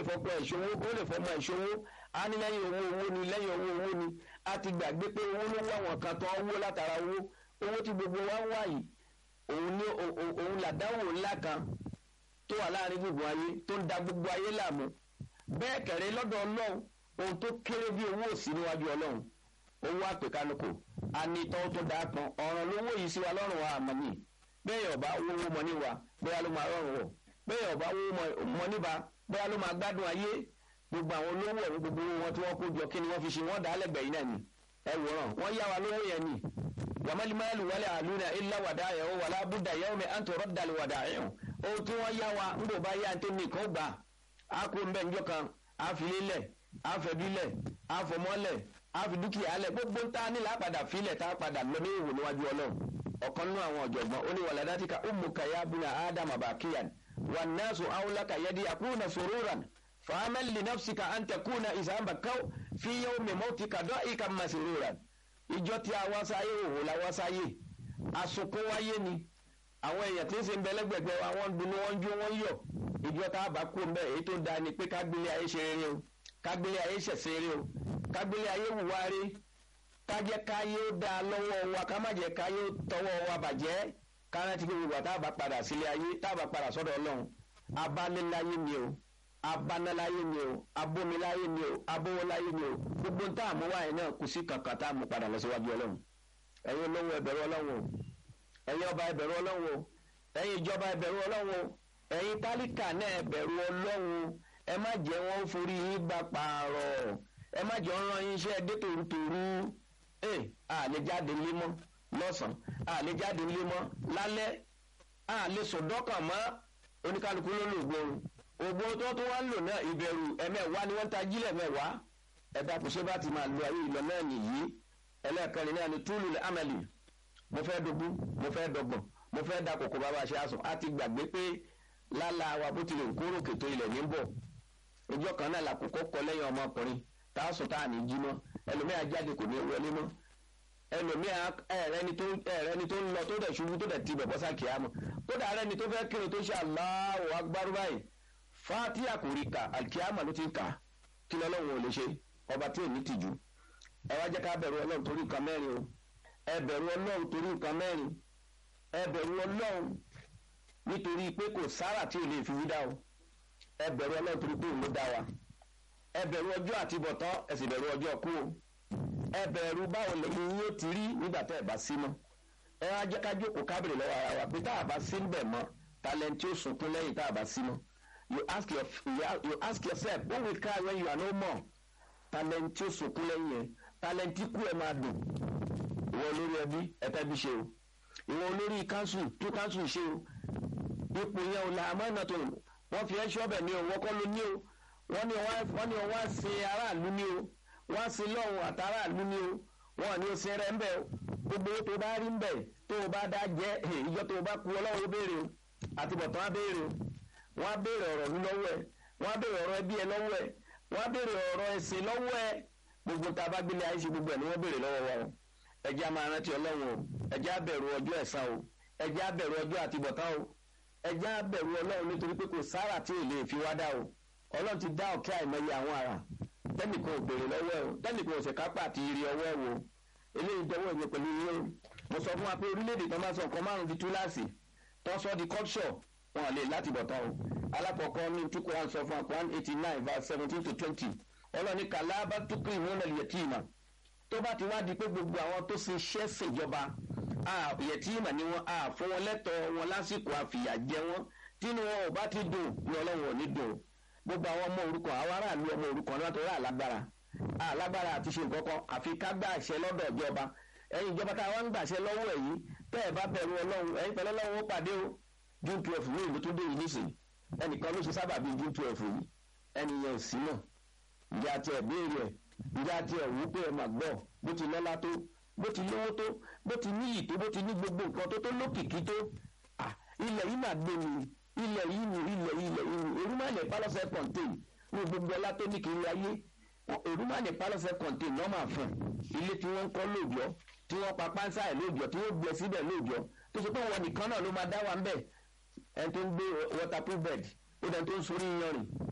fọpọ ìṣòwò ó lè fọmọ ìṣòwò á ní lẹ́yìn owó owó ni lẹ́yìn owó owó ni a ti gbàgbé pé owó ló wá àwọn kan tán owó látara owó owó tí gbogbo wa ń wá yìí òun ní òun làdáwò ńlá kan tó wà láàrin gbogbo ayé tó ń da gbogbo ayé láàmú bẹ́ẹ̀ kẹ̀rẹ́ lọ́dọ̀ ọlọ́run ohun tó kéré bí owó òsì níwájú ọlọ́run owó àpèkánukò anitọ́ tó dáa kan ọ̀ràn lówó yìí sí wa lọ́rùn wa àmọ́ ni bẹ́ẹ̀ ọba owó mọ ní wa bóyá ló máa rọrùn wọ̀ bẹ́ẹ̀ ọba owó mọ níba bóyá ló máa gbádùn ayé gbogbo àwọn olówó ọ̀hún gbogbo wọn tí wọ́n kó jọ kí ni wọ́n fi ṣe wọ́n dá lẹ́gbẹ̀ẹ́ yìí náà ni ẹ wòran wọ́n yá wa lówó yẹn ni wàmálímáàlú wálé àlùna ilá wàdà ẹ̀ ó wàlá búdà yẹ́wò mi àǹtọ̀ rọ́dàlù wàdà ẹ̀ ohun tí wọ́n yá wa ń bò bá yá tó nìkan gbà á kó ń bẹ́ njọ́ kan á fi lélẹ̀ á fẹ̀bílẹ̀ á fọmọ́lẹ̀ á fi dúkìá lẹ̀ gbogbo ń tá nílà padà filẹ̀ tá a padà lọ ní ìwò níwájú ọlọ́run ọ̀kan nínú àwọn ọ̀jọ̀gbọ́n ó ní wàládàtìkà umuka ya buna ádámà bàkíyàn wà nẹ́ẹ̀sù áwùlákà yẹ́dí àkúnà sòrúran fàámẹ́lì lè nọ́fsìkà à ń tẹ̀kúnà ìsàmbà káw fi yẹ́wò mẹ́mọ́tìkà dọ́ ìkà màsìrúran ìjọ tí a wá sáyé òwò la wá sáyé àsùnkún wáyé ni àwọn èèyàn tí ń ṣe ń bẹ lẹ́gbẹ̀gbẹ̀ wa wọ́n ń dunú wọ́n ń jó wọ́n ń yọ̀ ìjọ tá a bá kú ń bẹ èyí tó dáa ni pé kágbélé ayé ṣe rere o kágbélé ayé ṣẹ̀ṣẹ̀ rere o kágbélé ayé wùwá rí kájẹ́ káyé ó dáa lọ́wọ́ wa ká má jẹ́ káyé ó tọwọ́ wa bàjẹ́ kárántí pé gbogbo tá a bá padà sílé ayé tá a bá padà sọ́dọ̀ ọlọ́run abániláyé ni o abániláyé ni o abómiláyé ni o abówóláyé ni o gbogbo tá a mú wáyé náà kù sí kankan tá a mú padà lọ síwájú ọlọ́run ẹ̀yin olówó ẹ̀bẹ̀rù ọlọ́run o ẹ̀yin ọba ẹ̀bẹ̀rù ọlọ́run o ẹ̀yin ìjọba ẹ̀bẹ̀rù ọlọ́run o ẹ̀yin tálíkà náà ẹ̀bẹ̀rù ọlọ́run ẹ má jẹ́ wọ́n forí yín gbà pààrọ̀ ẹ má jẹ́ wọ́n rán yín iṣẹ́ dé tòrútòrú ẹ̀ àlè jáde límọ́ lọ́sàn-án àlè jáde límọ́ lálẹ́ àlè sọ̀dọ́kàn mọ́ oníkálukú ló lò gbóòrùn ògbó tó tó wá ń lò náà ìbẹ̀rù ẹ̀mẹ́wàá ni wọ́n ń ta jílẹ̀ mẹ́wàá ẹ̀dá kò ṣe bá ti máa lo ayé ìlọ náà nìyí ẹlẹ́ẹ̀kẹrin náà ni túlù amẹ́lì mo fẹ́ dogun mo fẹ́ dọgbọ̀n mo fẹ́ da kòkò bàbá ṣe àsùn á ti gbàgbé pé lálá wa bó tilẹ̀ kóró kètò ilẹ̀ ní bọ̀ ìjọ kan náà làkókò kọ lẹ́yìn ọmọkùnrin tá a sùn tá a ní jí mọ́ ẹlòmíà jáde kò ní wọlé mọ́ ẹlòmíà ẹ̀rẹ́ni tó ẹ̀rẹ́ni tó ń lọ tó dẹ̀ ṣubú tó dẹ̀ ti bẹ̀bọ́ sá kìá mọ́ kódà ẹ̀rẹ́ni tó fẹ́ kírun tó ṣe Allahu Akbar báyìí fatiha kò rí ka alikiyama ló ti ń kà kí lọ́lọ́run ò lè ṣe ọba tí ò ní tìjú ẹ wá jẹ́ ká bẹ̀rù ọlọ́run torí nǹkan mẹ́rin o ẹ bẹ̀rù ọlọ́run torí nǹkan mẹ́rin ẹ bẹ̀rù ọlọ́run nítorí pé kò sára tí ò lè fi wí dá o ẹ bẹ̀rù ọlọ́run torí pé òun ló dá wa ẹ bẹ̀rù ọjọ́ àtibọ̀tán ẹ sì bẹ̀rù ọjọ́ kú o ẹ bẹ̀rù báwo lẹ́yìn yóò ti rí nígbà tẹ́ ẹ bá sí mọ́ ẹ wá jẹ́ ká jókòó kábìrì lọ́wọ́ ara wa pé tá a bá sí níbẹ̀ mọ́ talent tí ó sunkún lẹ́yìn tá a bá sí mọ́ you ask, your, you ask yourself who will cry when you are no more talent tí ó sunkún lẹ́yìn yẹn talent tí kú ẹ máa dùn ìwọ olórí ẹbí ẹ̀ka bí ṣe o ìwọ olórí council tó council ṣe o ipò yẹn ò la àmọ́nà tó wọ́n fi ẹ́ ṣọ́bẹ̀ ní o wọ́n kọ́ ló ní o wọ́n ní wọ́n ní wọ́n á sin aráàlú ní o wọ́n á sin lọ́hùn àtàráàlú ní o wọ́n ní o sin rẹ̀ ń bẹ̀ o gbogbo tó bá rí ń bẹ̀ tó o bá dá jẹ́ ìjọ tó o bá kú ọlọ́run ó béèrè o àtibọ̀tán á béèrè o wọ́n á béèrè ọ̀rọ̀ ní lọ́wọ́ ẹ̀ wọ́n á béèrè ọ̀rọ̀ ẹbí ẹ lọ́wọ́ ẹ̀ wọ́n á béèrè ọ̀rọ̀ ẹ̀sìn lọ́wọ́ ẹ̀ gbogbo tá a bá gbélé ayé ṣe gbogbo ẹ̀ ni wọ́n béèrè lọ́wọ́ wa o ẹjẹ́ a máa rántí ọlọ́run o ẹjẹ́ a bẹ̀rù ọjọ́ ẹ̀san o ẹjẹ́ a bẹ̀rù ọjọ́ àtibọ̀tán o ẹjẹ́ a bẹ̀rù ọlọ́run nítorí pé kò sára tí ò lè fi wá dá o ọlọ́run ti dá ọ̀kẹ́ àìmọye àwọn ara tẹ́nìkan ò béèrè lọ́wọ́ ẹ̀ o tẹ́nìkan ò ṣèkápá àti iri ọwọ́ ẹ̀ wo eléyìí dọwọ́ ìwé pẹ̀lú ilé o mo sọ fún wa pé orílẹ̀-èdè tó máa sọ nǹkan márùn-ún di túláàsì tó sọ di culture wọn lè láti bọ̀ tán o alákọ̀ọ́kọ́ ní tukọ̀ one sọ fún one eighty nine verse seventeen to twenty ọlọ́ni kàlábà tukọ̀ ìwọ́n náà yẹtìmà tó bá ti wá di pé gbogbo àwọn tó ṣe iṣẹ́ ṣèjọba yẹtìmà ni wọn fún wọn lẹ́tọ̀ọ́ wọn lásìkò àfìyà jẹ wọn tínú wọn ò bá ti dùn ní ọlọ́run ò ní dùn gbogbo àwọn ọmọ òrukàn àwọn aráàlú ọmọ òrukàn náà tó rà lágbára alágbára àti ṣe nǹkan kan àfi ká gbà àṣẹ lọ́dọ̀ ìjọba ẹ̀yin ìjọba tá a wá ń gbàṣẹ lọ́wọ́ ẹ̀yìn tẹ́ ẹ̀ bá bẹ̀rù ọlọ́run ẹ̀yin pẹ̀lú ọlọ́run ó pàdé o june twelve ní ìlú tó dé yìí nísìnyí ẹnìkan ló ṣe sábà bíi june twelve yìí ẹnìyẹn ò sí náà ǹjẹ́ àti ẹ̀ béèrè ẹ̀ ǹjẹ́ àti ẹ̀ wú pé ẹ máa gbọ́ bó ti lọ́lá tó bó ti lówó tó bó ti níyì tó bó ti ní gbogbo nǹkan tó tó lókìkí tó ilẹ̀ yìí máa gbé mi ilẹ̀ yìí ni ilẹ̀ ilẹ̀ yìí ni erúmọ̀lẹ̀ pálọ́sẹ̀ contain ní gbogbo ọlá tó ní kiri ayé erúmọ̀lẹ̀ pálọ́sẹ̀ contain náà máa fún ilé tí wọ́n ń kọ́ lóòjọ́ tí wọ́n pa pánsá ẹ̀ lóòjọ́ tí wọ́n gbẹ síbẹ̀ lóòjọ́ tó ṣe pé wọn nìkan náà ló máa dá wa ń bẹ̀ ẹni tó ń gbé waterproof bed ó dẹni tó ń sorí yanrìn